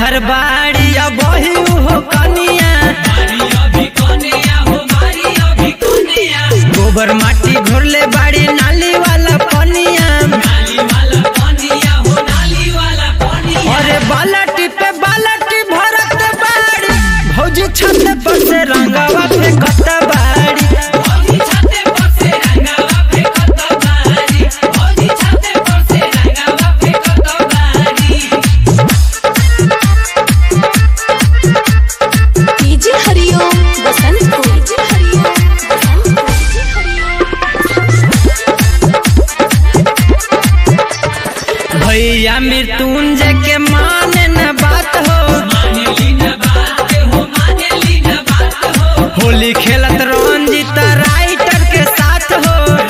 घर बाड़ी अब वही हो कनिया गोबर माटी घोरले बाड़ी नाली वाला पनिया अरे बालटी पे बालटी भरत बाड़ी भौजी छत पर से रंगवा फेंकत बाड़ी डीजे हरिओम बसंत को डीजे हरिओम बसंत को डीजे हरिओम भैया मृत्युंजय के माने न बात हो होली खेलत रंजित राइटर के साथ हो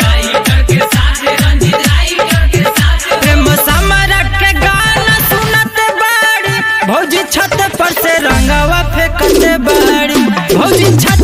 प्रेम समरक के गाना सुनत बाड़ी भौजी छत पर से रंगवा फेंकत बाड़ी भौजी छत